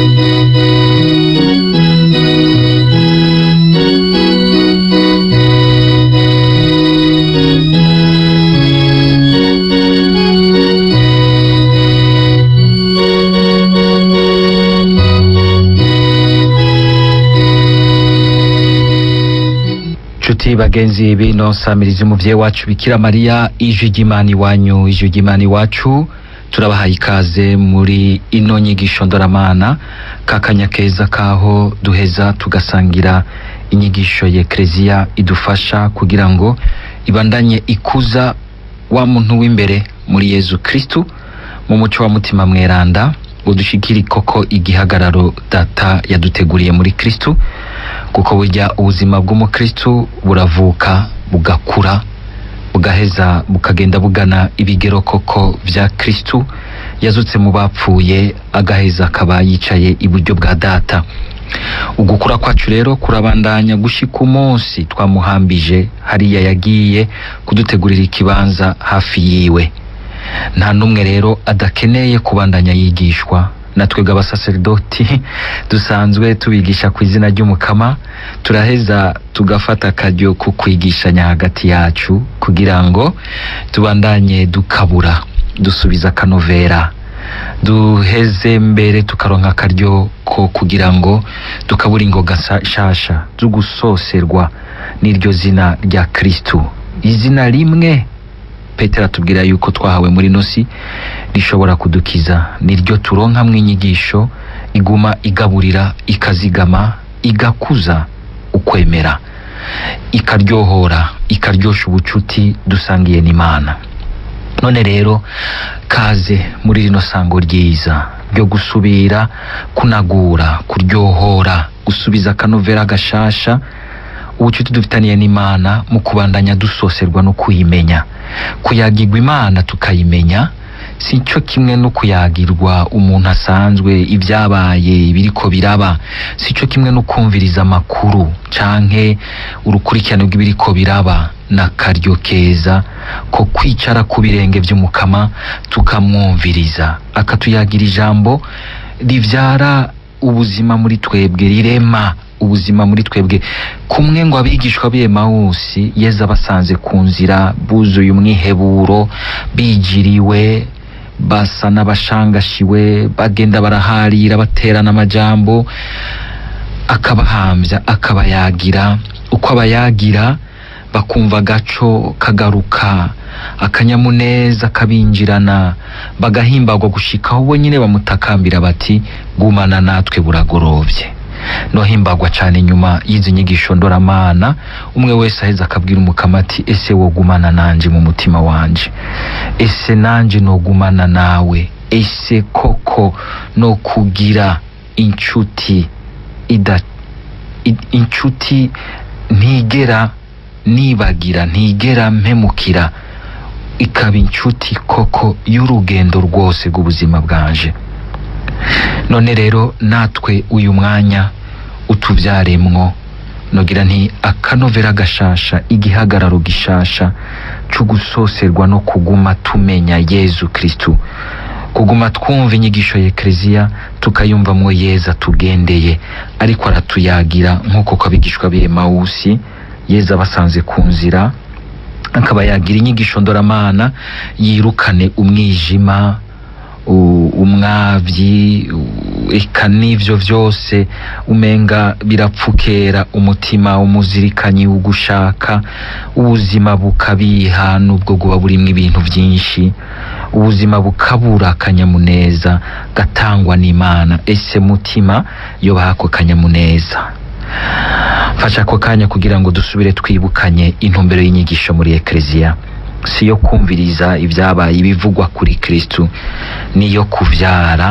nshuti bagenzi bino samirizi umuvyeyi wacu bikira mariya ijwi ry'imana iwanyu ijwi ry'imana iwacu turabahaye ikaze muri ino nyigisho ndoramana kakanya keza kaho duheza tugasangira inyigisho ya ekleziya idufasha kugira ngo ibandanye ikuza wa muntu w'imbere muri yezu kristu mu muco wa mutima mweranda ngo dushikire koko igihagararo data yaduteguriye muri kristu kuko burya ubuzima bw'umukristu buravuka bugakura bugaheza bukagenda bugana ibigero koko vya kristu yazutse mu bapfuye agaheza akaba yicaye iburyo bwa data ugukura kwacu rero kurabandanya gushika umunsi twamuhambije hariya yagiye kudutegurira ikibanza hafi yiwe nta n'umwe rero adakeneye kubandanya yigishwa natwebwe abasaserdoti dusanzwe tubigisha ku izina ry'umukama turaheza tugafata akaryo ko kwigishanya hagati yacu kugira ngo tubandanye dukabura dusubiza akanovera duheze mbere tukaronka akaryo ko kugira ngo dukabura ingoga sa- shasha zo gusoserwa n'iryo zina rya kristu izina rimwe petero atubwira yuko twahawe muri nosi rishobora kudukiza niryo turonkamwo inyigisho iguma igaburira ikazigama igakuza ukwemera ikaryohora ikaryosha ubucuti dusangiye n'imana none rero kaze muri rino sango ryiza ryo gusubira kunagura kuryohora gusubiza akanovera gashasha ubucuti dufitaniye n'imana mu kubandanya dusoserwa no kuyimenya kuyagirwa imana tukayimenya si cyo kimwe no kuyagirwa umuntu asanzwe ibyabaye ibiriko biraba si cyo kimwe no kumviriza amakuru canke urukurikirane rw'ibiriko biraba n'akaryo keza ko kwicara ku birenge by'umukama tukamwumviriza akatuyagira ijambo rivyara ubuzima muri twebwe rirema ubuzima muri twebwe kumwe ngo abigishwa b'emawusi yeza basanze ku nzira buzuye umwiheburo bijiriwe basa n'abashangashiwe bagenda baraharira baterana amajambo akabahambya akabayagira uko abayagira bakumva agaco kagaruka akanyamuneza kabinjirana bagahimbagwa gushikaho bo nyine bamutakambira bati gumana natwe buragorovye nohimbagwa cane nyuma y'izi nyigisho ndoramana umwe wese aheza akabwira umukama ati ese wogumana nanje mu mutima wanje ese nanje nogumana nawe ese koko no kugira inshuti ida i- inshuti ntigera nibagira ntigera mpemukira ikaba inshuti koko y'urugendo rwose rw'ubuzima bwanje none rero natwe uyu mwanya utubyaremwo nogira nti akanovera gashasha igihagararo gishasha cyo gusoserwa no kuguma tumenya yezu kristu kuguma twumva inyigisho ya ekleziya tukayumvamwo yeza tugendeye ariko aratuyagira nk'uko ko abigishwa b'emawusi yeza basanze ku nzira akaba yagira inyigisho ndoramana yirukane umwijima u- umwavyi u- eka n'ivyo vyose umenga birapfukera umutima umuzirikanyi ugushaka ubuzima bukabiha nubwo buba burimwo ibintu vyinshi ubuzima bukabura akanyamuneza gatangwa n'imana ese mutima yobaha ako kanyamuneza fasha ako kanya kugira ngo dusubire twibukanye intumbero y'inyigisho muri ekleziya si yo kumviriza ibyabaye ibivugwa kuri kristu niyo kuvyara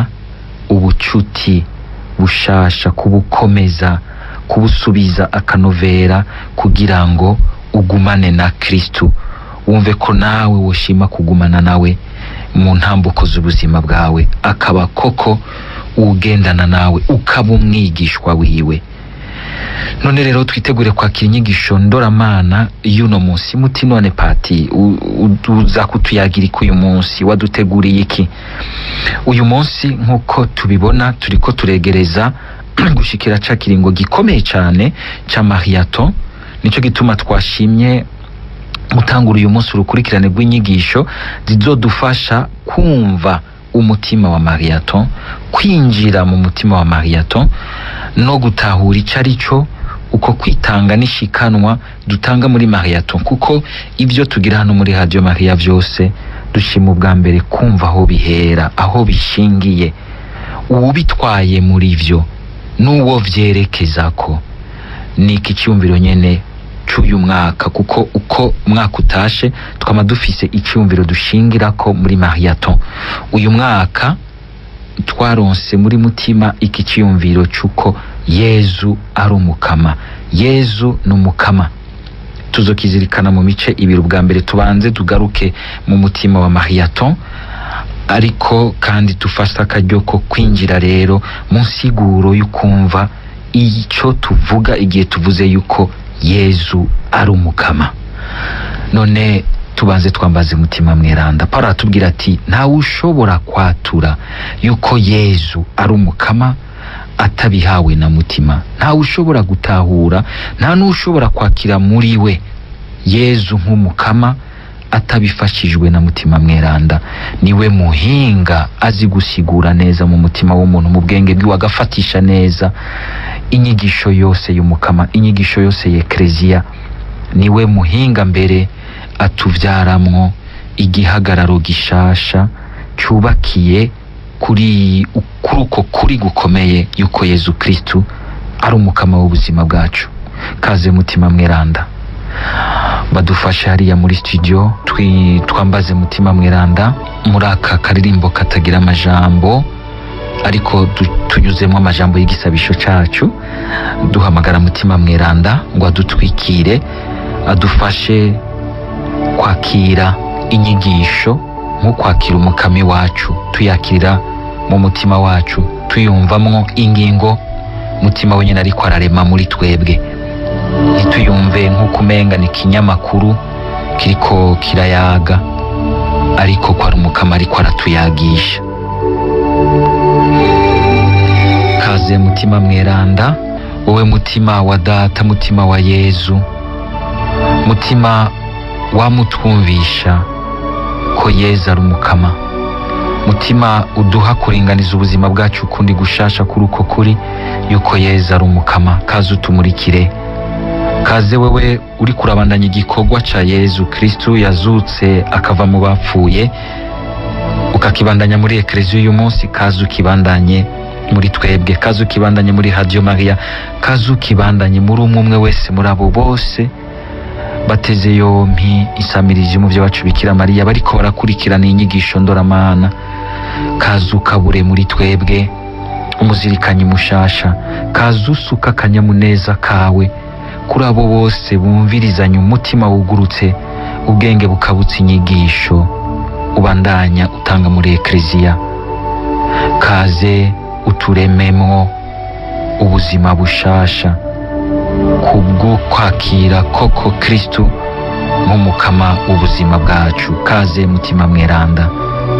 ubucuti bushasha kubukomeza kubusubiza akanovera kugira ngo ugumane na kristu wumve ko nawe woshima kugumana nawe mu ntambuko z'ubuzima bwawe akaba koko ugendana nawe ukaba umwigishwa wiwe none rero twitegure kwakira inyigisho ndoramana y'uno munsi muti none pati u- u- uza kutuyagira iki uyu munsi waduteguriye iki uyu munsi nk'uko tubibona turiko turegereza gushikira ca kiringo gikomeye cane ca mariaton nico gituma twashimye gutangura uyu munsi urukurikirane rw'inyigisho zizodufasha kumva umutima wa mariaton kwinjira mu mutima wa mariaton no gutahura ico ari cyo uko kwitanga n'ishikanwa dutanga muri mariaton kuko ibyo tugira hano muri radio maria vyose dushima ubwa mbere kumva aho bihera aho bishingiye uwubitwaye muri vyo n'uwo vyerekezako ni iki cyumviro nyene c'uyu mwaka kuko uko umwaka utashe twama dufise icyumviro dushingirako muri mariaton uyu mwaka twaronse muri mutima iki cyiyumviro c'uko yezu ari umukama yezu ni umukama tuzokizirikana mu mice ibiri ubwa mbere tubanze tugaruke mu mutima wa mariaton ariko kandi dufashe akaryo ko kwinjira rero mu nsiguro y'ukumva icyo tuvuga igihe tuvuze yuko yezu ari umukama none tubanze twambaze mutima mweranda paulo aratubwira ati ntawe ushobora kwatura yuko yezu ari umukama atabihawe na mutima ntawe ushobora gutahura nta n'ushobora kwakira muri we yezu nk'umukama atabifashijwe na mutima mweranda niwe muhinga azi gusigura neza mu mutima w'umuntu mu bwenge bwiwe agafatisha neza inyigisho yose y'umukama inyigisho yose y'ekleziya niwe muhinga mbere atuvyaramwo igihagararo gishasha cyubakiye kuri kuri uko kuri gukomeye yuko yezu kristu ari umukama w'ubuzima bwacu kaze mutima mweranda badufashe hariya muri studio twi, twambaze mutima mweranda muri aka karirimbo katagira amajambo ariko du- tunyuzemo amajambo y'igisabisho cacu duhamagara mutima mweranda ngo adutwikire adufashe kwakira inyigisho nko kwakira umukami wacu tuyakirira mu mutima wacu tuyumvamwo ingingo mutima wenyine ariko ararema muri twebwe ntituyumve nk'uko umenga ni ikinyamakuru kiriko kirayaga ariko ko ari umukama ariko aratuyagisha kaze mutima mweranda wowe mutima wa data mutima wa yezu mutima wamutwumvisha ko yezu ari umukama mutima uduha kuringaniza ubuzima bwacu ukundi gushasha kuri uko kuri yuko yezu ari umukama kaze utumurikire kaze wewe uri kurabandanya igikorwa ca yezu kristu yazutse akava mu bapfuye ukakibandanya muri ekleziya uyu munsi kaze ukibandanye muri twebwe kaze ukibandanye muri radio maria kaze ukibandanye muri umwe umwe wese muri abo bose bateze yompi isamirizi mu wacu bikira mariya bariko barakurikirana inyigisho ndoramana kaze ukabure muri twebwe umuzirikanyi mushasha kaze usuka akanyamuneza kawe kuri abo bose bumvirizanya umutima wugurutse ubwenge bukabutsa inyigisho ubandanya utanga muri ekleziya kaze uturememwo ubuzima bushasha kubwo kwakira koko kristu nk'umukama w'ubuzima bwacu kaze mutima mweranda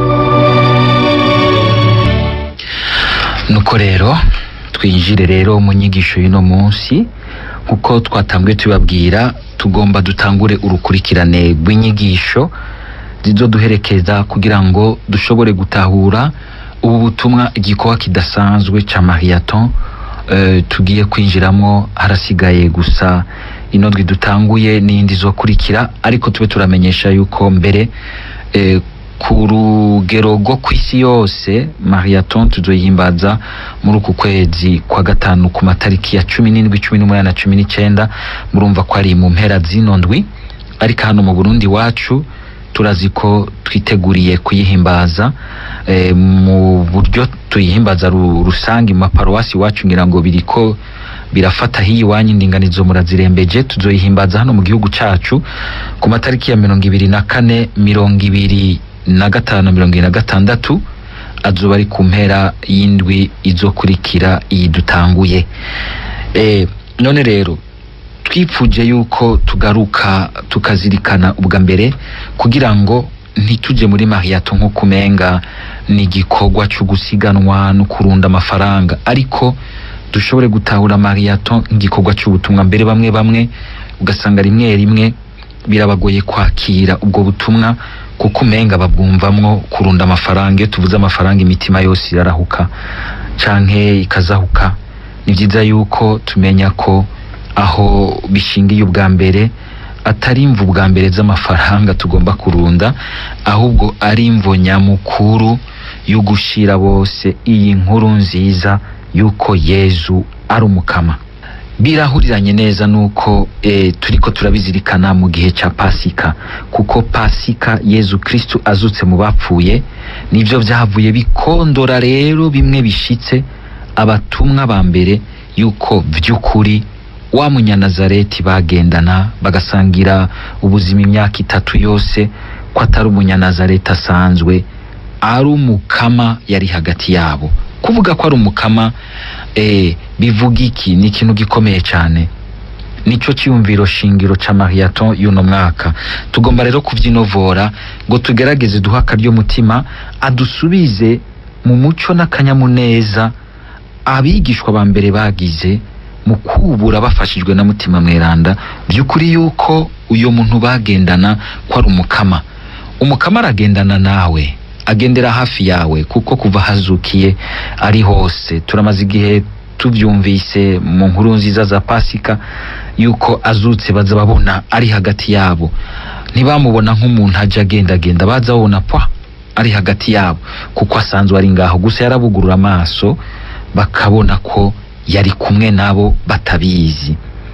nuko rero twinjire rero mu nyigisho y'uno munsi kuko twatanguye tubabwira tugomba dutangure urukurikirane rw'inyigisho zizoduherekeza kugira ngo dushobore gutahura ubu butumwa igikorwa kidasanzwe ca mariaton eh, tugiye kwinjiramo harasigaye gusa inondwi dutanguye n'indi zokurikira ariko tube turamenyesha yuko mbere eh, ku rugero rwo ku isi yose mariaton tuzoyihimbaza muri uku kwezi kwa gatanu ku matariki ya cumi n'indwi cumi n'umunani na cumi n'icenda murumva ko ari mu mpera zino ndwi ariko hano mu burundi wacu turazi ko twiteguriye kuyihimbaza eh, mu buryo tuyihimbaza ru- rusange mu maparuwasi iwacu ngira ngo biriko birafata hiyi iwanyu indinganizo murazirembeje tuzoyihimbaza hano mu gihugu cacu ku matariki ya mirongo ibiri na kane mirongo ibiri na gatanu mirongo ibiri na gatandatu azoba ari ku mpera y'indwi izokurikira iyi dutanguye eh, none rero twipfuje yuko tugaruka tukazirikana ubwa mbere kugira ngo ntitujye muri mariyato nk'uko umenga ni igikorwa cyo gusiganwa no kurunda amafaranga ariko dushobore gutahura mariyato nk'igikorwa cy'ubutumwa mbere bamwe bamwe ugasanga rimwe rimwe birabagoye kwakira ubwo butumwa kuko umenga babwumvamwo kurunda amafaranga iyo tuvuze amafaranga imitima yose irarahuka canke ikazahuka ni byiza yuko tumenya ko aho bishingiye ubwa mbere atari imvu bwa mbere z'amafaranga tugomba kurunda ahubwo ari imvo nyamukuru yo gushira bose iyi nkuru nziza yuko yezu ari umukama birahuriranye neza nuko e, turiko turabizirikana mu gihe ca pasika kuko pasika yezu kristu azutse mu bapfuye nivyo vyavuye bikondora rero bimwe bishitse abatumwa ba mbere yuko vy'ukuri wa munyanazareti bagendana bagasangira ubuzima imyaka itatu yose ko atari umunyanazareti asanzwe ari umukama yari hagati yabo kuvuga ko ari umukama eh, bivuga iki ni ikintu gikomeye cyane nico cyiyumviro shingiro ca mariaton y'uno mwaka tugomba rero kuvyinovora ngo tugerageze duha akaryo mutima adusubize mu muco n'akanyamuneza abigishwa ba mbere bagize mu kubura bafashijwe na mutima mweranda by'ukuri yuko uyo muntu bagendana ko ari umukama umukama aragendana nawe agendera hafi yawe kuko kuva hazukiye ari hose turamaze igihe tubyumvise mu nkuru nziza za pasika yuko azutse baza babona ari hagati yabo ntibamubona nk'umuntu ajya agendagenda baza babona pwa ari hagati yabo kuko asanzwe ari ngaho gusa yarabugurura amaso bakabona ko yari kumwe nabo batabizi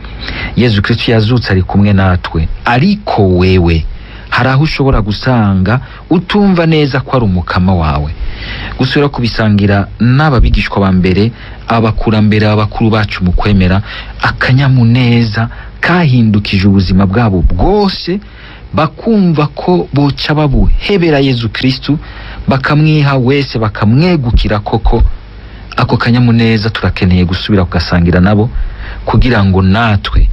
yezu kristo yazutse ari kumwe natwe ariko wewe hari aho ushobora gusanga utumva neza ko ari umukama wawe gusubira kubisangira n'ababigishwa ba mbere abakurambere abakuru bacu mu kwemera akanyamuneza kahindukije ubuzima bwabo bwose bakumva ko boca babuhebera yezu kristu bakamwiha wese bakamwegukira koko ako kanyamuneza turakeneye gusubira kugasangira nabo kugira ngo natwe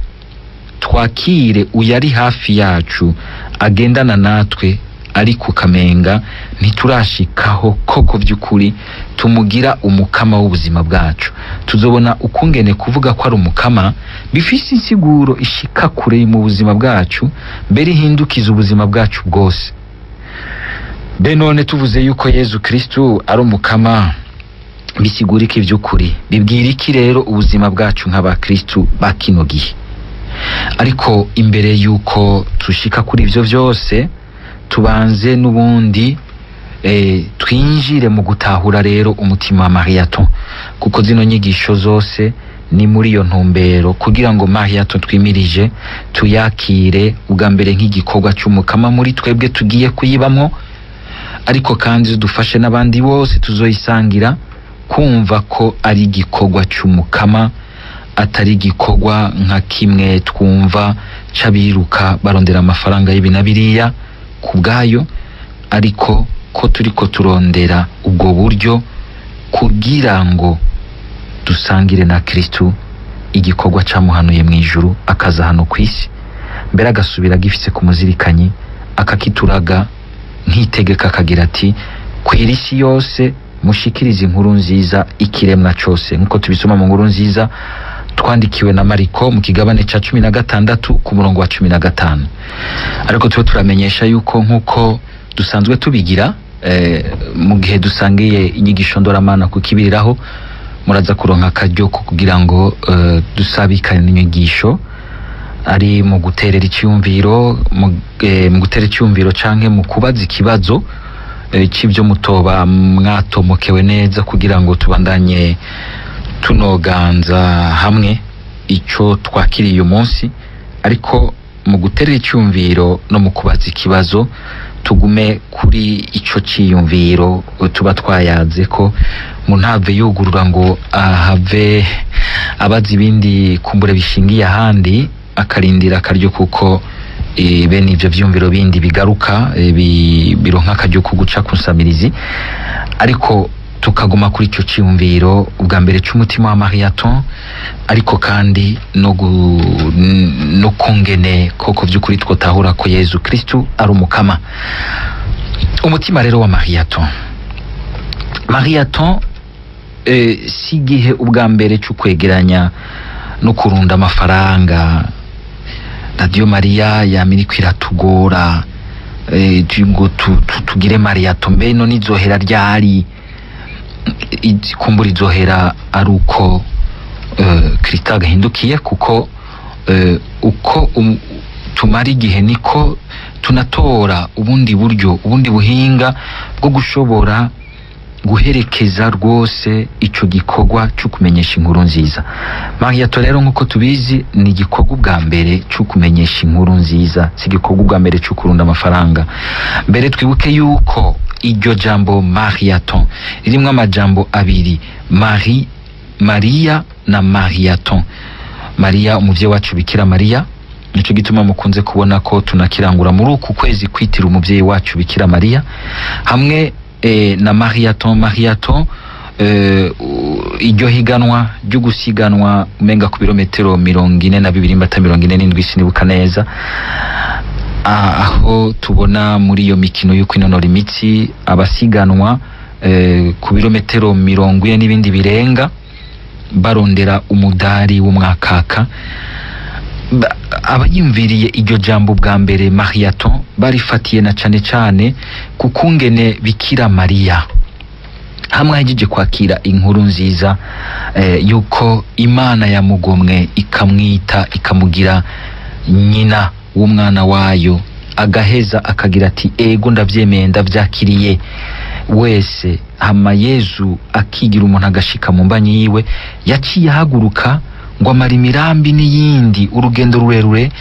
twakire uyari hafi yacu agendana natwe ariko ukamenga ntiturashikaho koko by'ukuri tumugira umukama w'ubuzima bwacu tuzobona ukungene kuvuga ko ari umukama bifise insiguro ishika kure mu buzima bwacu mbere ihindukiza ubuzima bwacu bwose be none tuvuze yuko yezu kristu ari umukama bisigura iki by'ukuri bibwira iki rero ubuzima bwacu nk'abakristu ba kino gihe ariko imbere y'uko tushika kuri ibyo byose tubanze n'ubundi eh, twinjire mu gutahura rero umutima wa mariyato kuko zino nyigisho zose ni muri iyo ntumbero kugira ngo mariyato twimirije tuyakire ubwa mbere nk'igikorwa cy'umukama muri twebwe tugiye kuyibamo ariko kandi dufashe n'abandi bose tuzoyisangira kumva ko ari igikorwa cy'umukama atari igikorwa nka kimwe twumva c'abiruka barondera amafaranga y'ibi na biriya ku bwayo ariko ko turiko turondera ubwo buryo kugira ngo dusangire na kristu igikorwa camuhanuye mu ijuru akaza hano ku isi mbere agasubira agifise ku muzirikanyi akakituraga nk'itegeka akagira ati kwira isi yose mushikirize inkuru nziza ikiremwa cose nk'uko tubisoma mu nkuru nziza twandikiwe na mariko mu kigabane ca cumi na gatandatu ku murongo wa cumi na gatanu ariko tuba turamenyesha yuko nk'uko dusanzwe tubigira eh, mu gihe dusangiye inyigisho ndoramana kukibiriraho muraza kuronka akaryo ko kugira ngo eh, dusabikane n'inyigisho ari mu guterera icyumviro mu eh, mu gutera icyumviro canke mu kubaza ikibazo eh, c'ivyo mutoba mwatomokewe neza kugira ngo tubandanye tunoganza hamwe ico twakiriye uyu munsi ariko mu guterera icyumviro no mu kubaza ikibazo tugume kuri ico ciyumviro tuba twayaze ko mu ntave yugurura ngo ahave abaza ibindi kumbure bishingiye ahandi akarindira akaryo kuko e, bene ivyo vyumviro bindi bigaruka e, bi, bironka akaryo ko guca ku nsamirizi ariko tukaguma kuri icyo cyiyumviro ubwa mbere cy'umutima wa mariaton ariko kandi no gu- n- no kungene koko by'ukuri twotahura ko yezu kristu ari umukama umutima rero wa mariaton mariaton eh, si igihe ubwa mbere cyo kwegeranya no kurunda amafaranga radiyo mariya yamiriko iratugora eh, tu- ngo tu- tu- tugire mariato mbe no nizohera ryari I- kumbura izohera ari uko eh, kristo agahindukiye kuko eh, uko um, tumara igihe niko tunatora ubundi buryo ubundi buhinga bwo gushobora guherekeza rwose ico gikorwa cyo kumenyesha inkuru nziza mariato rero nk'uko tubizi ni igikorwa ubwa mbere cyo kumenyesha inkuru nziza si igikorwa ubwa mbere cyo kurunda amafaranga mbere twibuke yuko iryo jambo mariaton ririmo amajambo abiri mari mariya na mariaton mariya umuvyeyi wacu bikira mariya nico gituma mukunze kubona ko tunakirangura muri uku kwezi kwitira umuvyeyi wacu bikira mariya hamwe eh, na mariaton mariaton eh, u- iryo higanwa ryo gusiganwa umenga ku birometero mirongo ine na bibiri mbata mirongo ine n'indwi sinibuka neza Ah, aho tubona muri iyo mikino yo kwinonora imitsi abasiganwa eh, ku birometero mirongo ine n'ibindi birenga barondera umudari w'umwakaka Ba- abayumviriye iryo jambo bwa mbere mariaton barifatiye na cane cane ku kungene bikira mariya hamwe ahejeje kwakira inkuru nziza eh, yuko imana yamugomwe ikamwita ikamugira nyina w'umwana wayo agaheza akagira ati ego ndabyemeye ndabyakiriye wese hama yezu akigira umuntu agashika mu mbanyi yiwe yaciye ahaguruka ngo amara imirambi n'iyindi urugendo rurerure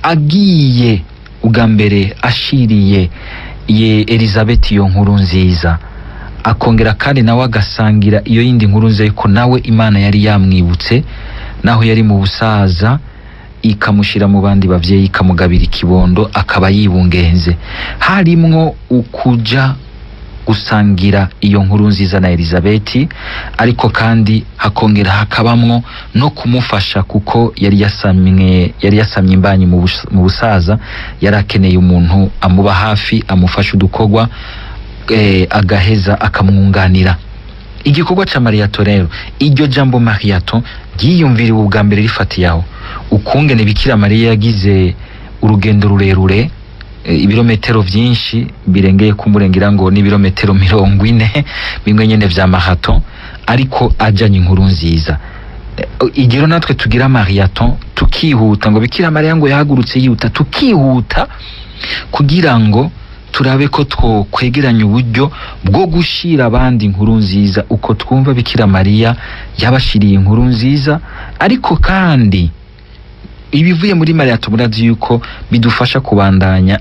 agiye ubwa mbere ashiriye ye elizabeth iyo nkuru nziza akongera kandi nawe agasangira iyo yindi nkuru nziza yuko nawe imana yari yamwibutse naho yari mu busaza ikamushyira mu bandi babyeyi ikamugabira ikibondo akaba yibungenze harimwo ukuja gusangira iyo nkuru nziza na elizabeti ariko kandi hakongera hakabamwo no kumufasha kuko yari yasamye yari yasamye imbanyi mu bus- mu busaza yari akeneye umuntu amuba hafi amufasha udukorwa eh, agaheza akamwunganira igikorwa ca mariato rero iryo jambo mariato ryiyumviriwe ubwa mbere rifatiye aho ukungene bikira mariya yagize urugendo rurerure e, ibirometero vyinshi birengeye kumurengera ngo ni ibirometero mirongo ine bimwe nyene vya marathon ariko ajanye inkuru nziza E, igero natwe tugira mariathon tukihuta ngo bikira mariya ngo yahagurutse yihuta tukihuta kugira ngo turabe ko twokwegeranya uburyo bwo gushira abandi inkuru nziza uko twumva bikira mariya yabashiriye inkuru nziza ariko kandi ibivuye muri mariya tuburazi yuko bidufasha kubandanya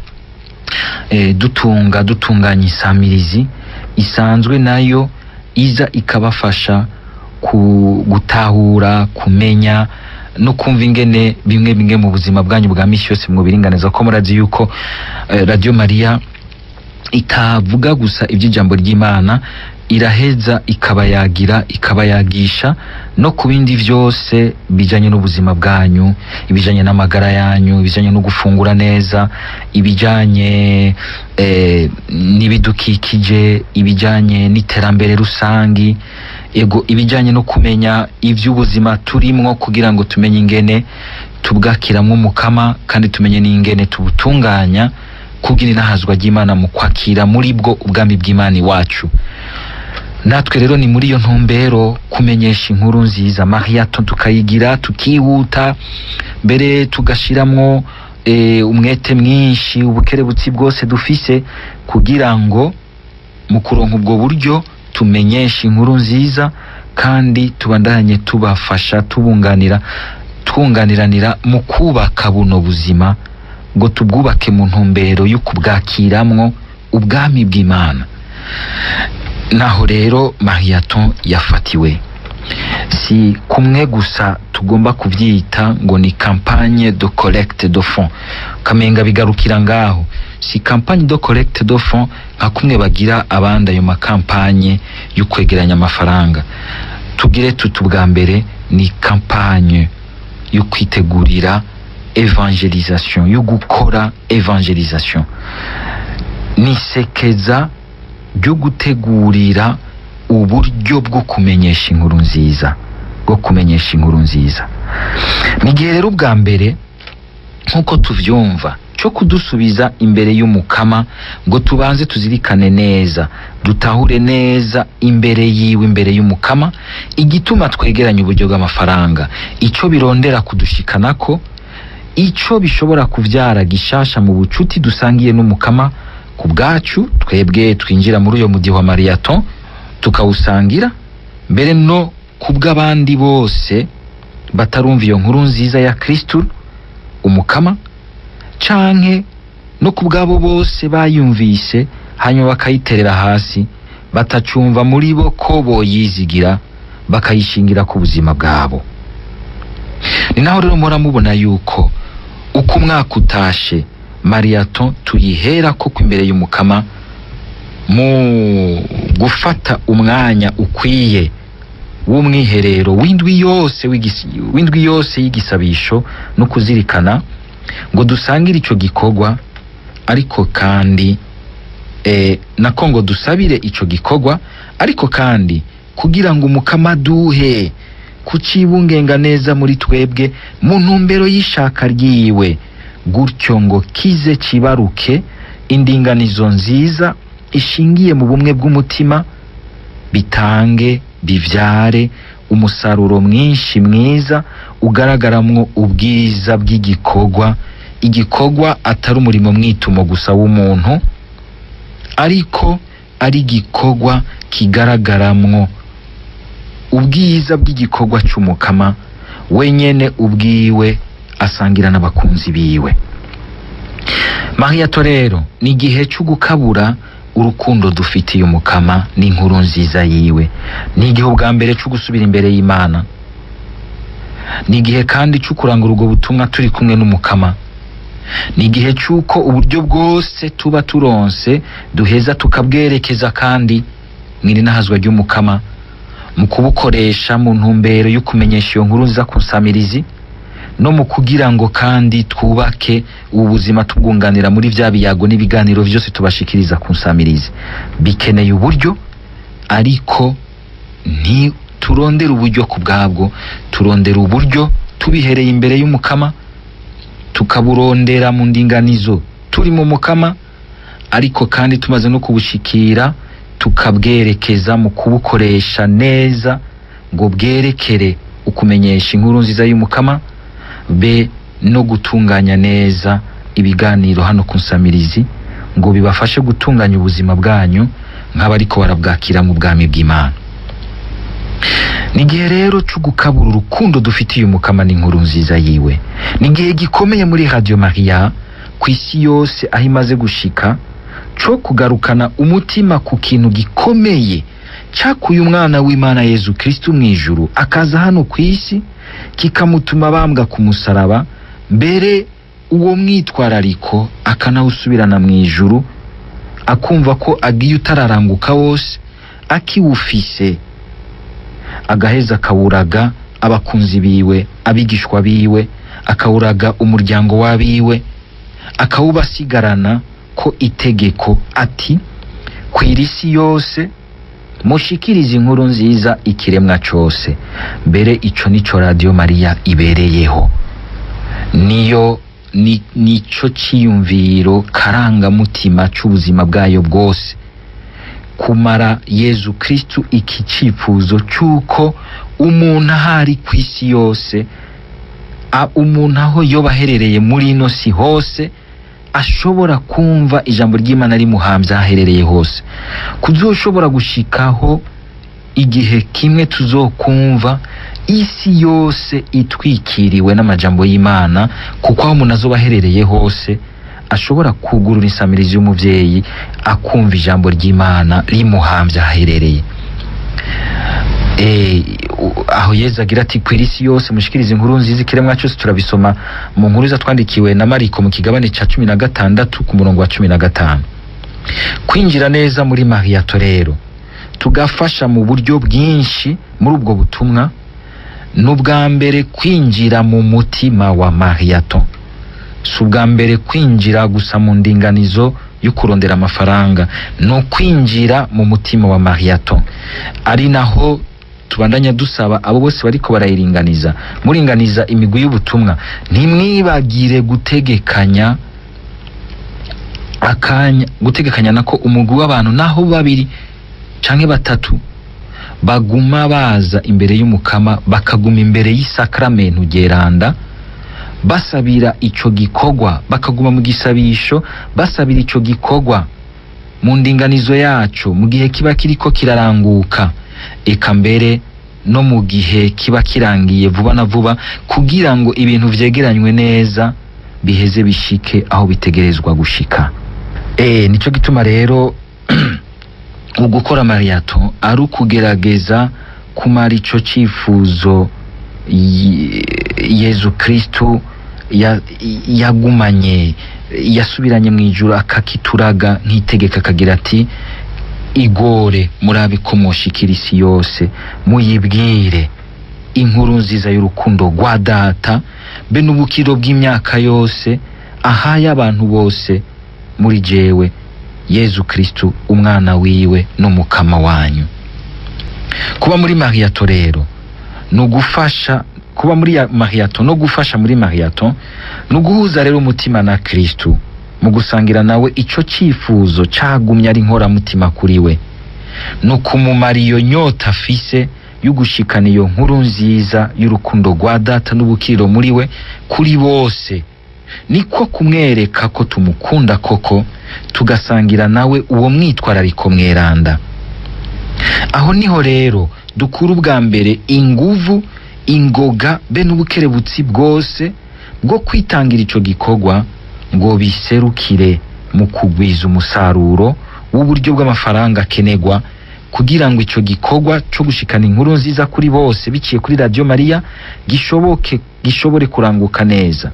eh, dutunga dutunganya isamirizi isanzwe nayo iza ikabafasha ku gutahura kumenya no kumva ingene bimwe bimwe mu buzima bwanyu bwa misi yose mwobiringaniza ko murazi yuko eh, radio mariya itavuga gusa iby'ijambo ry'imana iraheza ikabayagira ikabayagisha no ku bindi byose bijanye n'ubuzima bwanyu ibijanye n'amagara yanyu ibijanye no gufungura neza ibijanye eh, n'ibidukikije ibijanye n'iterambere rusangi ego ibijanye no kumenya ivy'ubuzima turimwo kugira ngo tumenye ingene tubwakiramwo umukama kandi tumenye n'ingene tubutunganya kugira inahazwa ry'imana mu kwakira muri bwo ubwami bw'imana iwacu natwe rero ni muri iyo ntumbero kumenyesha inkuru nziza mariato tukayigira tukihuta mbere tugashiramwo e, umwete mwinshi ubukerebutsi bwose dufise kugira ngo mu kuronka ubwo buryo tumenyeshe inkuru nziza kandi tubandanye tubafasha tubunganira twunganiranira mu kubaka buno buzima ngo tubwubake mu ntumbero yo kubwakiramwo ubwami bw'imana naho rero mariaton yafatiwe si kumwe gusa tugomba kuvyita ngo ni campagne de collecte de fonds kamenga bigarukira ngaho si campagne de collecte de fonds nka kumwe bagira abandi ayo makampanye yo kwegeranya amafaranga tugire tuti ubwa mbere ni campagne yo kwitegurira evangelisation yo gukora evangelisation nisekeza ryo gutegurira uburyo bwo kumenyesha inkuru nziza bwo kumenyesha inkuru nziza ni igihe rero ubwa mbere nk'uko tuvyumva cyo kudusubiza imbere y'umukama ngo tubanze tuzirikane neza dutahure neza imbere yiwe imbere y'umukama igituma twegeranya uburyo bw'amafaranga icyo birondera kudushikanako icyo bishobora kuvyara gishasha mu bucuti dusangiye n'umukama ku bwacu twebwe twinjira muri uyo mudiho wa mariyaton tukawusangira mbere no ku bw'abandi bose batarumva iyo nkuru nziza ya kristu umukama canke no ku bw'abo bose bayumvise hanyuma bakayiterera hasi batacumva muri bo ko boyizigira bakayishingira ku buzima bwabo ni naho rero mpora mubona yuko uko umwaka utashe mariyaton tuyihera koko imbere y'umukama mu gufata umwanya ukwiye w'umwiherero w'indwi yose w'igisi- w'indwi yose y'igisabisho no kuzirikana ngo dusangire ico gikorwa ariko kandi eh, nako ngo dusabire ico gikorwa ariko kandi kugira ngo umukama duhe kucibungenga neza muri twebwe mu ntumbero y'ishaka ryiwe gutyo ngo kize kibaruke indinganizo nziza ishingiye mu bumwe bw'umutima bitange bivyare umusaruro mwinshi mwiza ugaragaramwo ubwiza bw'igikorwa igikorwa atari umurimo mwitumo gusa w'umuntu ariko ari igikorwa kigaragaramwo ubwiza bw'igikorwa c'umukama wenyene ubwiwe asangira n'abakunzi biwe mariyato rero ni igihe cyo gukabura urukundo dufitiye umukama n'inkuru nziza yiwe ni igihe ubwa mbere cyo gusubira imbere y'imana ni igihe kandi cyo kurangura ubwo butumwa turi kumwe n'umukama ni igihe cy'uko uburyo bwose tuba turonse duheza tukabwerekeza kandi mwirinahazwa ry'umukama mu kubukoresha mu ntumbero yo kumenyesha iyo nkuru nziza ku nsamirizi no mu kugira ngo kandi twubake ubu buzima tubwunganira muri vya biyago n'ibiganiro vyose tubashikiriza ku nsamirizi bikeneye uburyo ariko ntiturondera uburyo ku bwabwo turondera uburyo tubihereye imbere y'umukama tukaburondera mu ndinganizo turi mu mukama ariko kandi tumaze no kubushikira tukabwerekeza mu kubukoresha neza ngo bwerekere ukumenyesha inkuru nziza y'umukama be no gutunganya neza ibiganiro hano ku nsamirizi ngo bibafashe gutunganya ubuzima bwanyu nk'abariko barabwakira mu bwami bw'imana ni igihe rero cyo gukabura urukundo dufitiye umukama n'inkuru nziza yiwe ni igihe gikomeye muri radio maria ku isi yose aho imaze gushika cyo kugarukana umutima ku kintu gikomeye cyakuye umwana w'imana yezu kristu mu ijuru akaza hano ku isi kikamutuma bambwa ku musaraba mbere uwo mwitwarariko akanawusubirana mu ijuru akumva ko agiye utararanguka wose akiwufise agaheza akawuraga abakunzi biwe abigishwa biwe akawuraga umuryango w'abiwe akawubasigarana ko itegeko ati kwira isi yose mushikirize inkuru nziza ikiremwa cose mbere ico nico radio mariya ibereyeho niyo ni nico ciyumviro karangamutima c'ubuzima bwayo bwose kumara yezu kristu iki cifuzo c'uko umuntu ahari ku isi yose a- umuntu aho yoba aherereye muri ino si hose ashobora kumva ijambo ry'imana rimuhambye aho aherereye hose kuzoshobora gushikaho igihe kimwe tuzokumva isi yose itwikiriwe n'amajambo y'imana kuko aho umuntu azoba aherereye hose ashobora kugurura insamirizi y'umuvyeyi akumva ijambo ry'imana rimuhambye aho aherereye eh, u- aho yezu agira ati kwira isi yose mushikirize inkuru nziza ikiremwa cyose turabisoma mu nkuru zatwandikiwe na mariko mu kigabane ca cumi na gatandatu ku murongo wa cumi na gatanu kwinjira neza muri mariyato rero tugafasha mu buryo bwinshi muri ubwo butumwa ni ubwa mbere kwinjira mu mutima wa mariyato si ubwa mbere kwinjira gusa mu ndinganizo yo kurondera amafaranga ni ukwinjira mu mutima wa mariyato ari naho tubandanya dusaba abo bose bariko barayiringaniza muringaniza imigwi y'ubutumwa ntimwibagire gutegekanya akanya gutegekanya nako umugwi w'abantu naho babiri canke batatu baguma baza imbere y'umukama bakaguma imbere y'isakramentu geranda basabira ico gikorwa bakaguma mu gisabisho basabira ico gikorwa mu ndinganizo yaco mu gihe kiba kiriko kiraranguka eka mbere no mu gihe kiba kirangiye vuba na vuba kugira ngo ibintu vyegeranywe neza biheze bishike aho bitegerezwa gushika eh nico gituma rero ugukora mariyato ari ukugerageza kumara ico cifuzo Ye- yezu kristu ya- yagumanye yasubiranye mu ijuru akakituraga nk'itegeka akagira ati igore murabe ko mwoshikira isi yose muyibwire inkuru nziza y'urukundo rwa data be n'ubukiro bw'imyaka yose ahaye abantu bose muri jewe yezu kristu umwana wiwe n'umukama wanyu kuba muri mariyato rero ni ugufasha kuba muri ya mariyato no gufasha muri mariyato ni uguhuza rero umutima na kristu mu gusangira nawe ico cifuzo cagumye ari nkoramutima kuri we ni ukumumara iyo nyota afise y'ugushikana iyo nkuru nziza y'urukundo rwa data n'ubukiriro muri we kuri bose niko kumwereka ko tumukunda koko tugasangira nawe uwo mwitwarariko mweranda aho niho rero dukura ubwa mbere inguvu ingoga be n'ubukerebutsi bwose bwo kwitangira ico gikorwa ngo biserukire mu kugwiza umusaruro w'uburyo bw'amafaranga akenegwa kugira ngo ico gikorwa co gushikana inkuru nziza kuri bose biciye kuri radio mariya gishoboke gishobore kuranguka neza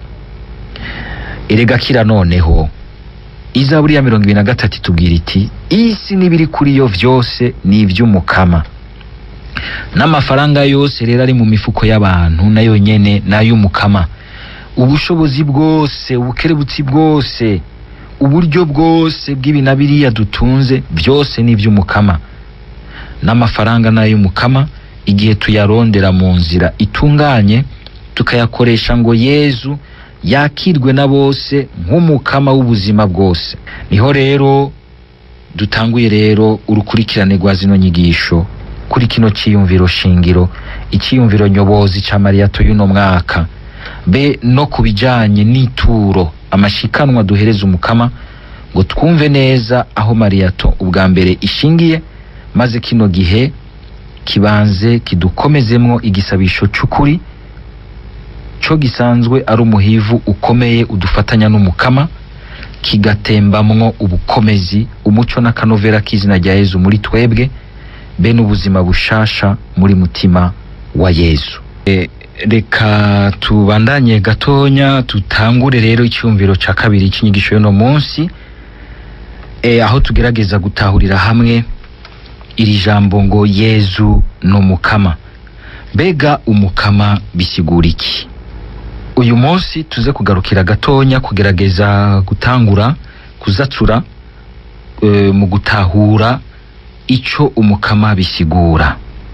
erega kira noneho izaburi ya mirongo ibiri na gatatu itubwira iti isi n'ibiri kuri yo vyose ni ivy'umukama n'amafaranga yose rero ari mu mifuko y'abantu nayo nyene n'ay'umukama ubushobozi bwose ubukerebutsi bwose uburyo bwose bw'ibi na biriya dutunze byose ni iby'umukama n'amafaranga n'ay'umukama igihe tuyarondera mu nzira itunganye tukayakoresha ngo yezu yakirwe na bose nk'umukama w'ubuzima bwose niho rero dutanguye rero urukurikirane rwa zino nyigisho kuri kino ciyumviro shingiro iciyumviro nyobozi ca mariyato y'uno mwaka be no ku bijanye n'ituro amashikanwa duhereza umukama ngo twumve neza aho mariyato ubwa mbere ishingiye maze kino gihe kibanze kidukomezemwo igisabisho c'ukuri co gisanzwe ari umuhivu ukomeye udufatanya n'umukama kigatembamwo ubukomezi umuco n'akanovera k'izina rya yezu muri twebwe be n'ubuzima bushasha muri mutima wa yezu e, reka tubandanye gatonya tutangure rero icyumviro ca kabiri c'inyigisho y'uno munsi e, aho tugerageza gutahurira hamwe iri jambo ngo yezu n'umukama mbega umukama bisigura iki uyu munsi tuze kugarukira gatonya kugerageza gutangura kuzatsura e, mu gutahura ico umukama bisigura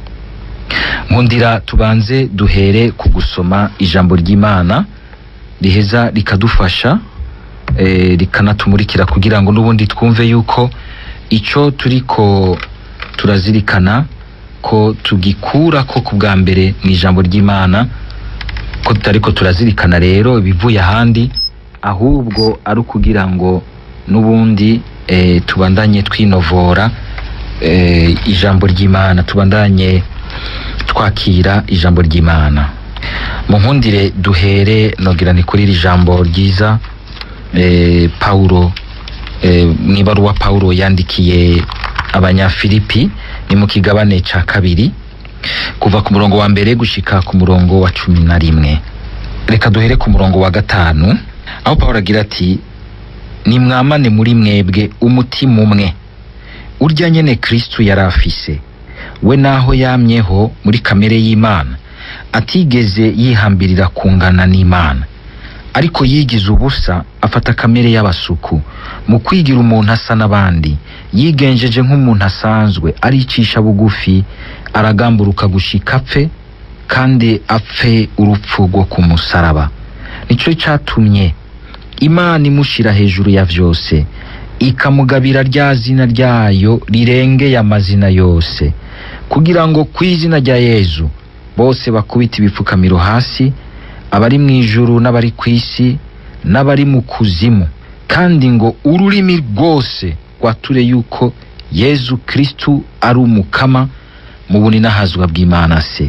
nkundira tubanze duhere ku gusoma ijambo ry'imana riheza rikadufasha e, rikanatumurikira kugira ngo n'ubundi twumve yuko ico turiko turazirikana ko tugikura ko ku bwa mbere mu ijambo ry'imana ko tutariko turazirikana rero ibivuye ahandi ahubwo ari ukugira ngo n'ubundi e, tubandanye twinovora e, ijambo ry'imana tubandanye twakira ijambo ry'imana mu nkundire duhere nogira ni kuri iri jambo ryiza e, paulo e, mu ibaruwa paulo yandikiye abanyafilipi ni mu kigabane ca kabiri kuva ku murongo wa mbere gushika ku murongo wa cumi na rimwe reka duhere ku murongo wa gatanu aho pawulo agira ati nimwamane muri mwebwe umutima umwe urya nyene kristu yari afise we naho yamyeho muri kamere y'imana atigeze yihambirira kungana n'imana ariko yigize ubusa afata kamere y'abasuku mu kwigira umuntu asa n'abandi yigenjeje nk'umuntu asanzwe aricisha bugufi aragamburuka gushika apfe kandi apfe urupfu rwo ku musaraba nicyo cyatumye imana imushira hejuru ya vyose ikamugabira rya zina ryayo rirengeye amazina yose kugira ngo ku izina rya yezu bose bakubita ibipfukamiro hasi abari mu ijuru n'abari ku isi n'abari mu kuzimu kandi ngo ururimi rwose rwature yuko yezu kristu ari umukama mu buninahazwa bw'imana se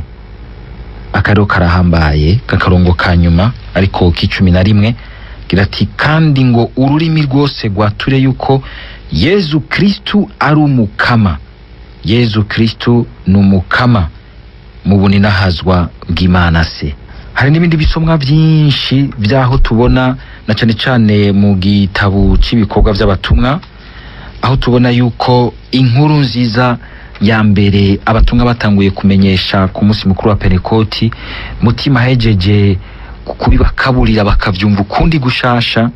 akariro karahambaye kakarongo ka nyuma ariko k'icumi na rimwe gira ati kandi ngo ururimi rwose rwature yuko yezu kristu ari umukama yezu kristu ni umukama mu buninahazwa bw'imana se hari n'ibindi bisomwa byinshi by'aho tubona na cyane cyane mu gitabo cy'ibikorwa by'abatumwa aho tubona yuko inkuru nziza ya mbere abatumwa batanguye kumenyesha ku munsi mukuru wa penekoti mutima hejeje kubibakaburira bakabyumva ukundi gushasha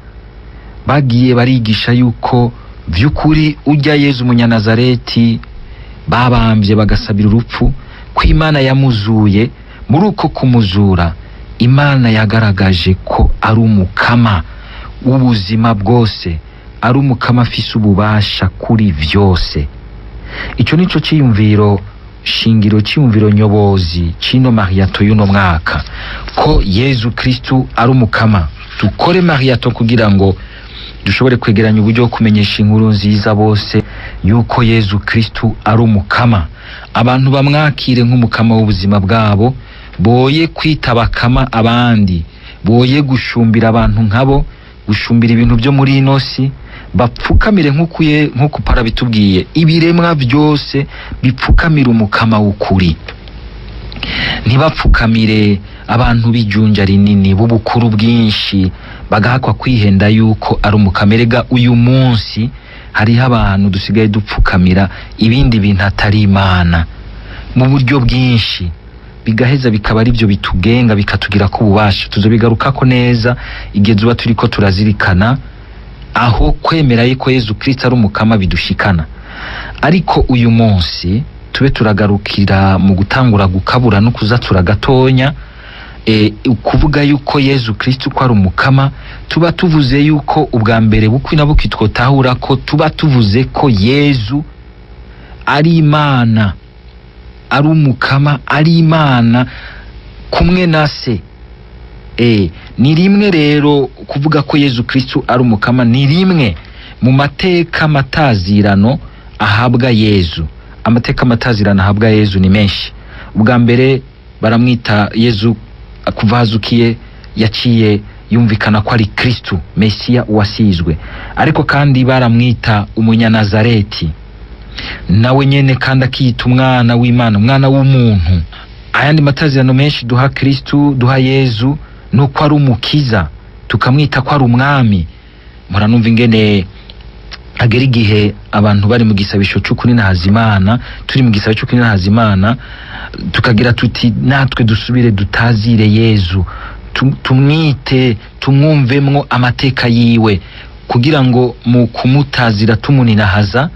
bagiye barigisha yuko by'ukuri ujya yezu umunyanazareti babambye bagasabira urupfu ko imana yamuzuye muri uko kumuzura imana yagaragaje ko ari umukama w'ubuzima bwose ari umukama afise ububasha kuri vyose icyo nico cyiyumviro shingiro cyiyumviro nyobozi cino mariato y'uno mwaka ko yezu kristu ari umukama dukore mariato kugira ngo dushobore kwegeranya uburyo bwo kumenyesha inkuru nziza bose yuko yezu kristu ari umukama abantu bamwakire nk'umukama w'ubuzima bwabo boye kwita bakama abandi boye gushumbira abantu nkabo gushumbira ibintu byo muri ino si bapfukamire nk'ukuye nk'uko para bitubwiye ibiremwa byose bipfukamira umukama w'ukuri ntibapfukamire abantu b'ijunja rinini b'ubukuru bwinshi bagahakwa kwihenda yuko ari umukamerega uyu munsi hariho abantu dusigaye dupfukamira ibindi bintu atari imana mu buryo bwinshi bigaheza bikaba ari byo bitugenga bikatugira ko ububasha tuzobigarukako neza igihe tuba turi ko turazirikana aho kwemera yuko yezu kirisito ari umukama bidushikana ariko uyu munsi tube turagarukira mu gutangura gukabura no kuzatura gatonya e, kuvuga yuko yezu kirisito ko ari umukama tuba tuvuze yuko ubwa mbere bukwi na bukwi twotahura ko tuba tuvuze ko yezu ari imana ari umukama ari imana kumwe na se e, ni rimwe rero kuvuga ko yezu kristu ari umukama ni rimwe mu mateka matazirano ahabwa yezu amateka matazirano ahabwa yezu ni menshi ubwa mbere baramwita yezu kuva hazukiye yaciye yumvikana ko ari kristu mesiya uwasizwe ariko kandi baramwita umunyanazareti nawe nyene kandi akiyita umwana w'imana umwana w'umuntu ayandi matazirano menshi duha kristu duha yezu nuko ari umukiza tukamwita ko ari umwami muranumva ingene agera igihe abantu bari mu gisabisho c'ukuri na hazimana turi mu gisabisho c'ukuri na hazimana tukagira tuti natwe dusubire dutazire yezu tu- tumwite tumwumvemwo amateka yiwe kugira ngo mu kumutazira tumuninahaza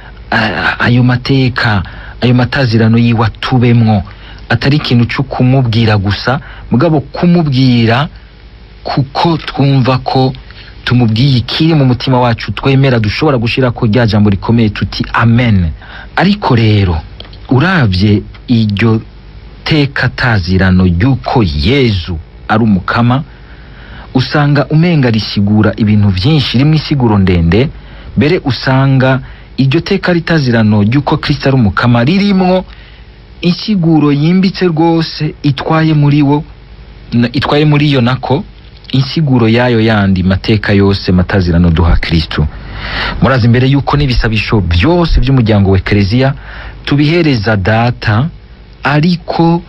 a- ayo mateka ayo matazirano yiwe atubemwo atari ikintu cyo kumubwira gusa mugabo kumubwira kuko twumva ko tumubwiye ikiri mu mutima wacu twemera dushobora gushira ko rya jambo rikomeye tuti amen ariko rero uravye iryo teka tazirano ry'uko yezu ari umukama usanga umenga risigura ibintu vyinshi rimwe isiguro ndende mbere usanga iryo teka ritazirano ry'uko kristo ari umukama ririmwo insiguro yimbitse rwose itwaye muri wo na- itwaye muri yo nako insiguro yayo yandi mateka yose matazirano duha kristo murazi imbere yuko n'ibisabisho byose by'umuryango wa ekereziya tubihereza data ariko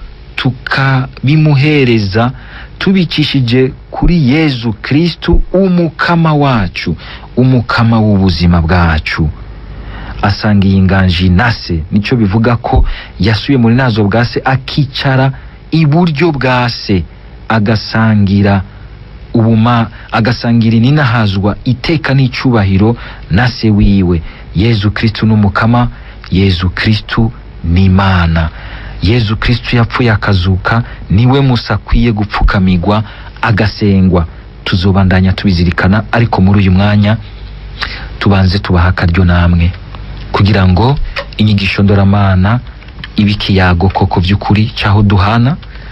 tukabimuhereza tubicishije kuri yezu kristu umukama wacu umukama w'ubuzima bwacu asanga iyi nganji na se nicyo bivuga ko yasuye muri nazo bwa se akicara iburyo bwa se agasangira ubuma agasangira ininahazwa iteka n'icyubahiro na se wiwe yezu kristu n'umukama yezu kristu ni imana yezu kristu yapfuye akazuka niwe musa akwiye gupfukamigwa agasengwa tuzobandanya tubizirikana ariko muri uyu mwanya tubanze tubaha akaryo namwe kugira ngo inyigisho ndoramana ibe ikiyago koko by'ukuri cyaho duhana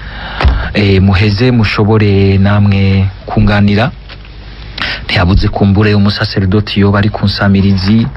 e, muheze mushobore namwe kunganira ntiyabuze kumbure umusaseredoti yoba ari ku nsamirizi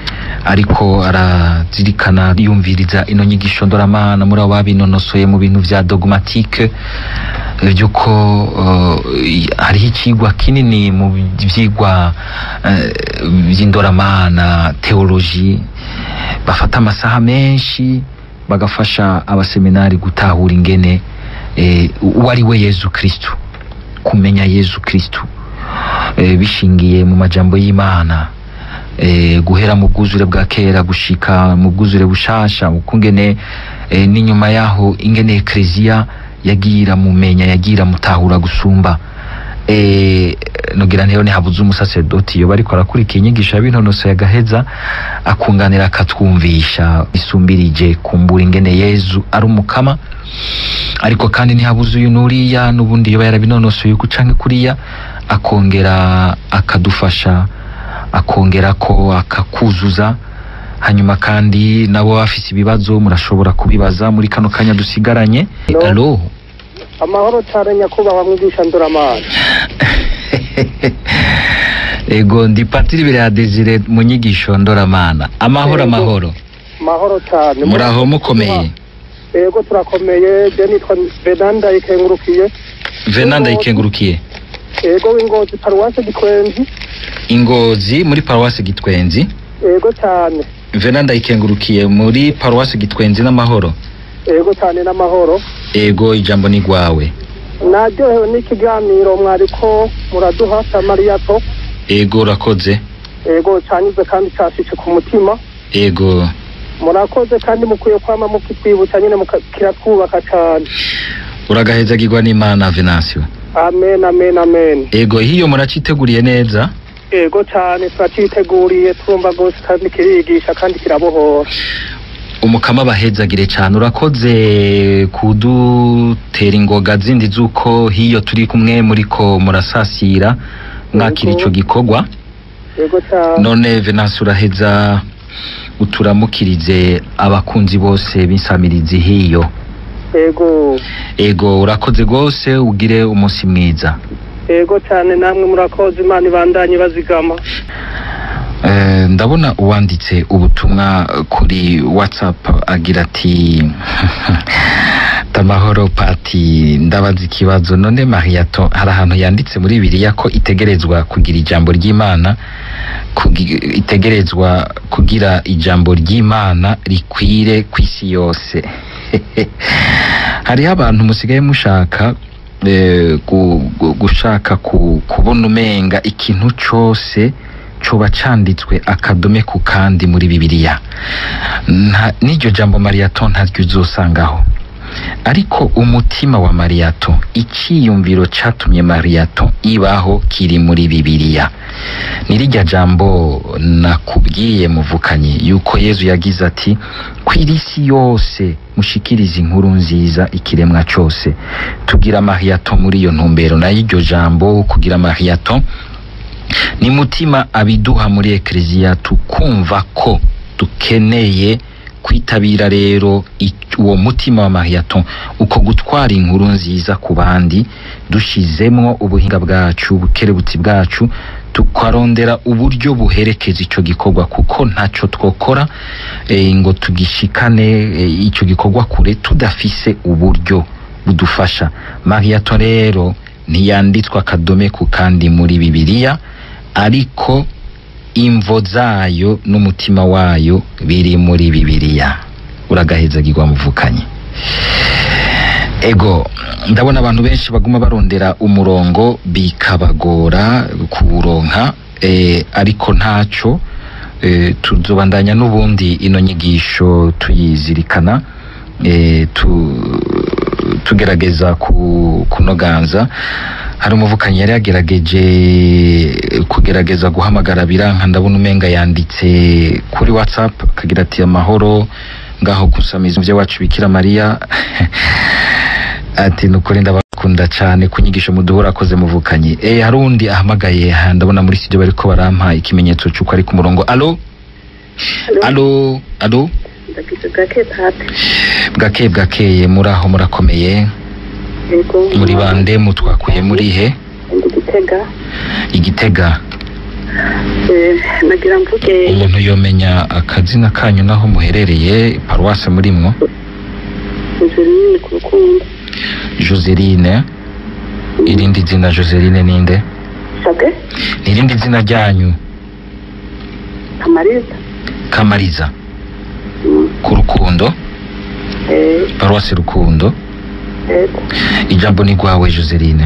ariko arazirikana yumviriza ino nyigisho ndoramana muri abo babinonosoye mu bintu vya dogmatike by'uko uh, hariho ikigwa kinini mu vyigwa uh, vy'indoramana teoloji bafata amasaha menshi bagafasha abaseminari gutahura ingene eh, uwo ari we yezu kristu kumenya yezu kristu eh, bishingiye mu majambo y'imana eh, guhera mu bwuzure bwa kera gushika mu bwuzure bushasha ukungene eh, n'inyuma yaho ingene ekleziya yagira mumenya yagira mutahura gusumba eh, nogira nteyo ntihabuze umusaseredoti yoba ariko arakurikira inyigisho ya binonoso yagaheza akunganira akatwumvisha isumbirije kumbura ingene yezu ari umukama ariko kandi ntihabuze uyu nuriya n'ubundi yoba yarabinonosoye uku canke kuriya akongera akadufasha akongera ko akakuzuza hanyuma kandi nabo bafise ibibazo murashobora kubibaza muri kano kanya dusigaranye Hello. alo amahoro cyane nyakubahwa mwigisha ndoramana ego ndi patiri imbere ya desire mu nyigisho ndoramana amahoro Yego. amahoro amahoro cyane muraho mukomeye yego turakomeye je nitwa venanda ikengurukiye venanda ikengurukiye yego w'ingozi paruwase gitwenzi ingozi muri paruwasi gitwenzi yego cyane venanda ikengurukiye muri paruwasi gitwenzi n'amahoro yego cyane n'amahoro ego ijambo ni rwawe naryohewe n'ikiganiro mwariko muraduha cya mariyato ego urakoze yego cyanyuze kandi cyashitse ku mutima ego murakoze kandi mukwiye kwama mukitwibutsa nyine muka- kiratwubaka cyane uragahezagirwa n'imana venansiyo amen amen amen ego hiyo muraciteguriye neza yego cyane turaciteguriye turumva rwose kandi kirigisha kandi kirabohora umukama bahezagire cyane urakoze kudutera ingoga zindi z'uko hiyo turi kumwe muriko murasasira mwakira Yego. ico gikorwa yego cyane none venansi uraheza uturamukirize abakunzi bose b'insamirizi hiyo yego ego urakoze rwose ugire umunsi mwiza yego cyane namwe murakoze imana ibandanye bazigama Eh, ndabona uwanditse ubutumwa kuri whatsapp agira ati tamahoro pati ndabaza ikibazo none mariato hari ahantu yanditse muri bibiliya ko itegerezwa kugira ijambo ry'imana kugi- itegerezwa kugira ijambo ry'imana rikwire ku isi yose hariho abantu musigaye mushaka eh, gu- gu- gushaka ku- kubona umenga ikintu cose coba canditswe akadome ku kandi muri bibiliya Nta- n'iryo jambo mariyato ntaryo uzosangaho ariko umutima wa mariyato icyiyumviro catumye mariyato ibaho kiri muri bibiliya nirijya jambo nakubwiye muvukanye yuko yezu yagize ati kw'irisi yose mushikirize inkuru nziza ikiremwa cose tugira mariyato muri iyo ntumbero nayo iryo jambo kugira mariyato ni mutima abiduha muri ekleziya tukumva ko dukeneye kwitabira rero i- uwo mutima wa mariyato uko gutwara inkuru nziza ku bandi dushizemwo ubuhinga bwacu ubukerebutsi bwacu tukarondera uburyo buherekeza ico gikorwa kuko ntaco twokora e, ngo tugishikane e, ico gikorwa kure tudafise uburyo budufasha mariyato rero ntiyanditswe akadome ku kandi muri bibiliya ariko imvo zayo n'umutima wayo biri muri bibiliya uragahezagirwa muvukanye ego ndabona abantu benshi baguma barondera umurongo bikabagora kuwuronka eh, ariko ntaco eh, tuzobandanya n'ubundi ino nyigisho tuyizirikana eh, tu, tugerageza ku, kunoganza hari umuvukanyi yari yagerageje kugerageza guhamagara biranka ndabona umenga yanditse kuri whatsapp akagira ati amahoro ngaho kusamiza umuvyeyi wacu bikira mariya ati nukuri ndabakunda cyane ku nyigisho muduhura akoze muvukanyi eh hari undi ahamagaye ha, ndabona muri studio bariko barampa ikimenyetso cy'uko ari ku murongo alo alo alo ndagize gake pate bwakeye bwakeye muri aho murakomeye yego muri bande mutwakuye muri he ndi gitega igitega Eh, nagira mvuge umuntu yomenya akazina kanyu naho muherereye paruwase murimwo inzu nini ku rukundo joseline irindi zina joseline ninde sabe nirindi zina ryanyu kamariza kamariza Mm, ku rukundo eh, paruwase rukundo yego ijambo ni rwawe joseline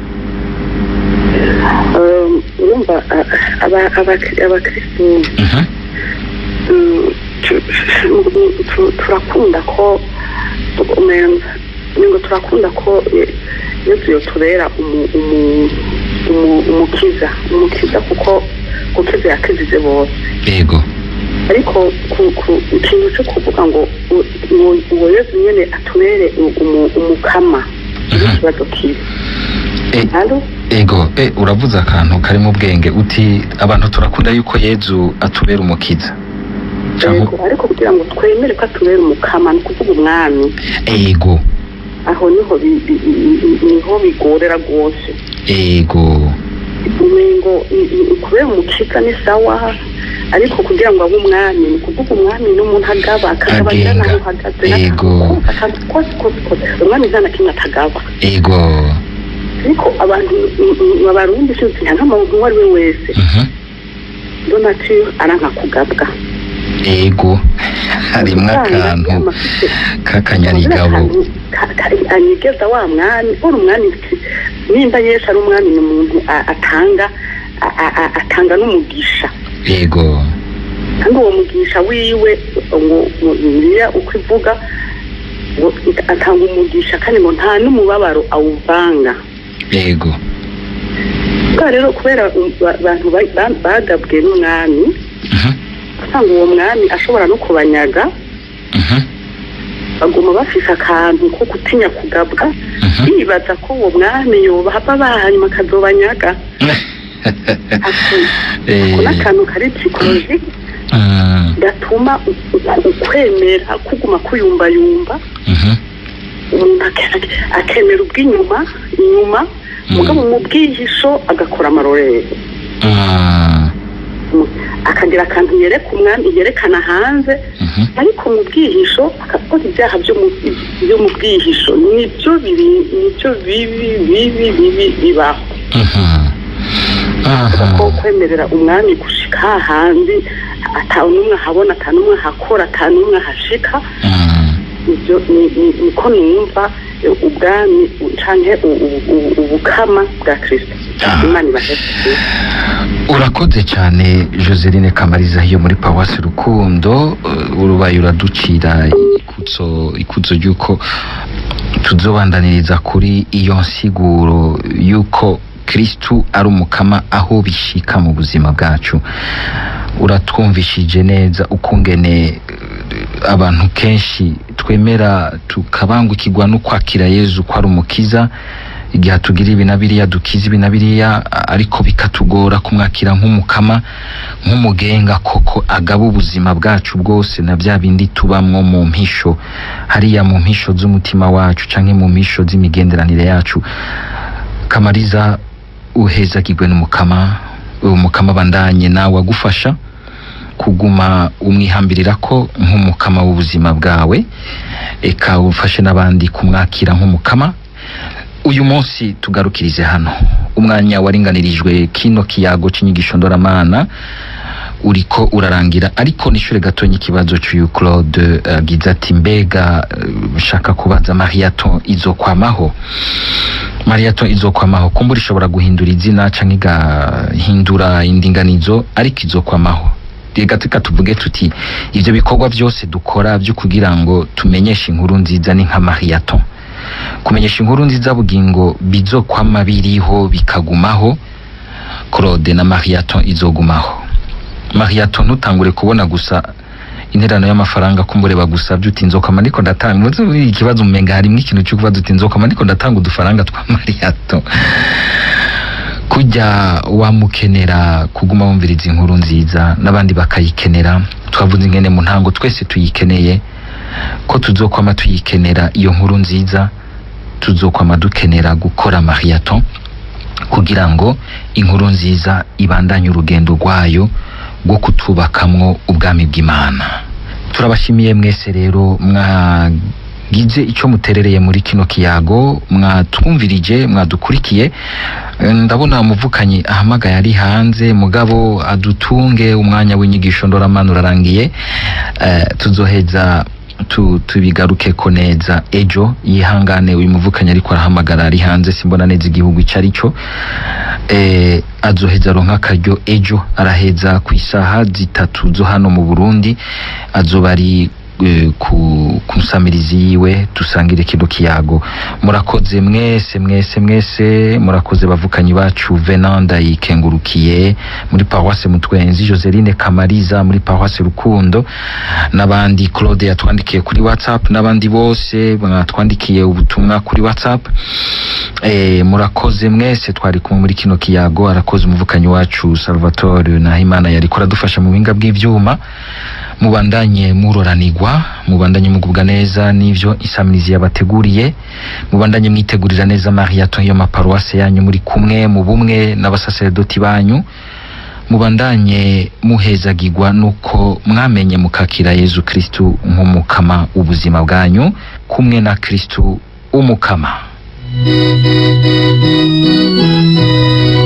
Um, urumva a- aba- aba- abakristu Mhm. mm, tu- tu- tu- turakunda ko umenga ningo turakunda ko eh, yesu yotubera umu- umu- umu- umukiza umukiza kuko gukiza yakizije bose yego ariko ku- ku- ikintu cyo kuvuga ngo u- uwo- uwo yesu nyene atubere u- umu- umukama ni Mhm. ikibazo kibi Eh, halo ego e uravuze akantu kari mu bwenge uti abantu turakunda yuko yezu atubera umukiza Canke- Yego, ariko kugira ngo twemere ko atubera umukama ni ukuvuga umwami ego aho niho bi- bi- bi- bi- niho bigorera rwose ego umengo i- i- kubera umukiza ni sawa ariko kugira ngo abe umwami ni ukuvuga umwami n'umuntu agaba akagaba Agenga. n'ahantu uhagaze Yego. akantu kose kose kose umwami nta na kimwe atagaba ego ariko abantu mm, mm, abarundi sinzi nk'amuntu uwo ari we wese Mhm. donati aranka kugabwa ego harimwo akantu k'akanyarigabo anyegeza wa mwami uri umwami iki? nimba yesu ari umwami ni umuntu a- atanga a- a- a- atanga n'umugisha ego kandi uwo mugisha wiwe ngo ngo bibiliya uko ivuga ngo atanga umugisha kandi ngo nta n'umubabaro awuvanga ego bwa rero kubera um, ba- abantu ba- ba- bagabwe n'umwami Mhm. usanga uwo mwami ashobora no kubanyaga Mhm. baguma bafise akantu ko gutinya kugabwa Mhm. bibaza ko uwo mwami yoba baha hanyuma akazobanyaga ako Eh, n'akantu kari psikoloji mm, gatuma u- u- ukwemera kuguma kuyumbayumba mhm. umuntu ake- akemera ubw'inyuma inyuma Mm. mugabo mu bwihisho agakora amarorero Mm, Mm. akagira akantu yereka umwami yerekana hanze mhm. ariko mu bwihisho akakora ibyaha byo mu byo mu bwihisho nibyo bibi nibyo bibi bibi bibi bibaho Mhm. ko Mhm. kwemerera umwami gushika hahandi ata n'umwe ahabona ata n'umwe ahakora ata n'umwe ahashika Mm. ibyo ni- ni- niko numva eh, ubwami canke u- u- u- ubukama bwa kristo Ah. imana ibaheshe urakoze cyane joseline kamariza yo muri pawasi rukundo uh, urubaye uraducira ikutso ikutso ry'uko tuzobandaniriza kuri iyo nsiguro y'uko kristu ari umukama aho bishika mu buzima bwacu uratwumvishije neza ukungene uh, abantu kenshi twemera tukabangukirwa no kwakira yezu ko ari umukiza igihe tugira ibi na biriya dukiza ibi na biriya a- ariko bikatugora kumwakira nk'umukama nk'umugenga koko agaba ubuzima bwacu bwose na bya bindi tubamwo mu mpisho hariya mu mpisho z'umutima wacu canke mu mpisho z'imigenderanire yacu kamariza uhezagirwe n'umukama uwo mukama bandanye nawe agufasha kuguma umwihambirira ko nk'umukama w'ubuzima bwawe eka ufashe n'abandi kumwakira nk'umukama uyu munsi tugarukirize hano umwanya waringanirijwe kino kiyago c'inyigisho ndoramana uriko urarangira ariko nishure gatonya ikibazo cy'uyu Claude agize ati mbega eh, shaka kubaza mariaton izokwamaho mariaton izokwamaho kumbura ishobora guhindura izina canke igahindura indinganizo ariko izokwamaho reka tuka tuvuge tuti ivyo bikorwa byose dukora byo kugira ngo tumenyeshe inkuru nziza ni nka mariaton kumenyesha inkuru nziza bugingo bizokwama biriho bikagumaho Claude na mariaton izogumaho mariaton ntutangure kubona gusa interano y'amafaranga kumbure bagusabye uti nzokama ariko ndatanga muzi muri iki kibazo umenga harimo ikintu cyo kubaza uti nzokama ariko ndatanga udufaranga twa mariaton kujya wamukenera kuguma wumviriza inkuru nziza n'abandi bakayikenera twavuze ingene mu ntango twese tuyikeneye ko tuzokwama tuyikenera iyo nkuru nziza tuzokwama dukenera gukora mariaton kugira ngo inkuru nziza ibandanye urugendo rwayo rwo kutubakamwo ubwami bw'imana turabashimiye mwese rero mwagize icyo muterereye muri kino kiyago mwatwumvirije mwadukurikiye Eh, ndabona umuvukanyi ahamagaye ari hanze mugabo adutunge umwanya w'inyigisho ndoramana urarangiye eh, tuzoheza tu, tubigarukeko neza ejo yihangane uyu muvukanyi ariko arahamagara ari hanze simbona neza igihugu icyo ari cyo eh, azoheza aronka akaryo ejo araheza ku isaha zitatu zo hano mu burundi azoba ari eh, ku ku nsamirizi yiwe dusangire kino kiyago murakoze mwese mwese mwese murakoze bavukanyi bacu venanda yikengurukiye muri paroisse mutwenzi joseline kamariza muri paroisse rukundo n'abandi claude yatwandikiye kuri whatsapp n'abandi bose mwatwandikiye ubutumwa kuri whatsapp eh, murakoze mwese twari kumwe muri kino kiyago arakoze umuvukanyi wacu salvatore nahimana yariko aradufasha mu buhinga bw'ivyuma mubandanye muroranigwa mubandanye mugubwa neza n'ivyo isamirizi yabateguriye mubandanye mwitegurira neza mariaton yo maparuwase yanyu muri kumwe mu bumwe n'abasaserdoti banyu mubandanye muhezagirwa nuko mwamenye mukakira yezu kristu nk'umukama ubuzima bwanyu kumwe na kristu umukama